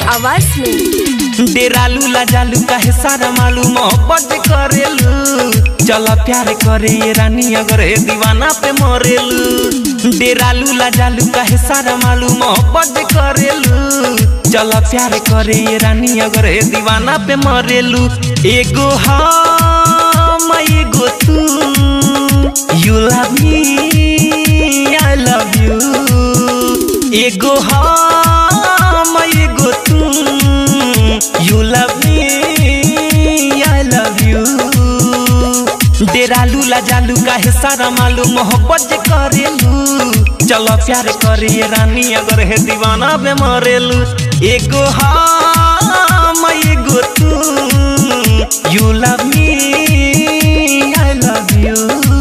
आवाज में डेरालू लाजालू काहे सारा मालूम मोहब्बत करेलू चल प्यार करे ये रानी अगर ए दीवाना पे मरेलू डेरालू लाजालू काहे सारा मालूम मोहब्बत करेलू चल प्यार करे ये रानी अगर ए दीवाना पे मरेलू एगो हम एगो तू you love me I love you एगो हम एगो तू you love me I love you डेरालू लाजालू काहे सारा मालूम मोहब्बत जे करेलू चलो प्यार करे ये रानी अगर है दीवाना पे मरेलू एगो हम एगो तू you love me I love you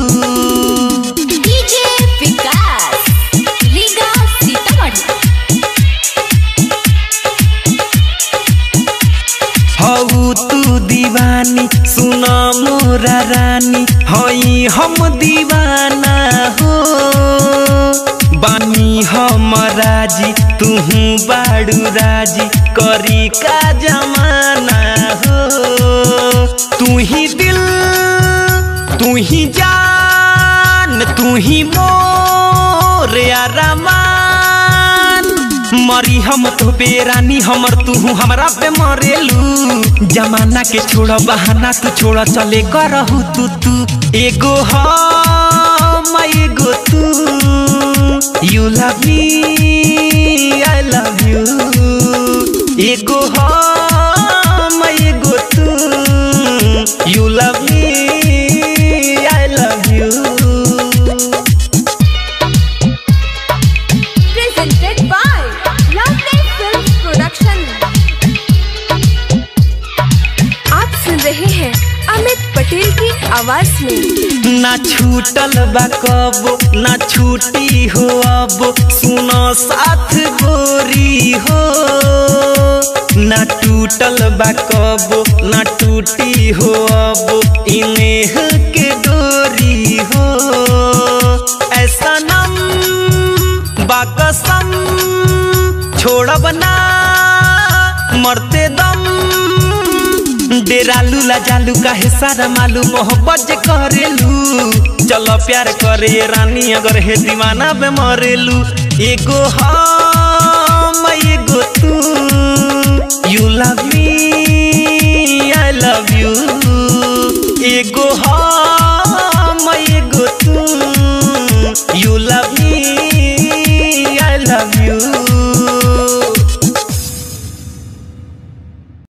DJ Vikas Riga Sitamarhi हऊ तू दीवानी सुन मोरा रानी हई हम दीवाना हो बानी हम राजी तुहू बाड़ू राजी करी का जमाना हो तू ही दिल तू ही जान तू ही मोर अरमान मरी हम तो बेरानी हमर तू हमरा पे मरेलू जमाना के छोड़ बहाना तू छोड़ चले करहू तू तू एगो हम एगो तू you love me I love you एगो हम एगो तू you love me I love you presented by Lovely Films Production. आप सुन रहे हैं अमित पटेल की आवाज में ना छूटल बा कब ना छूटी हो अब सुनो साथ गोरी हो ना टूटल बा कब ना टूटी हो अब इनेह के डोरी हो ऐसा नम बाकसम छोड़ब ना मरते दम डेरालू लाजालू काहे सारा मालूम मोहब्बत जे करेलू चलो प्यार करे रानी अगर है दीवाना पे मरेलू एगो हम एगो तू you love me I love you एगो हम एगो तू यू लव मी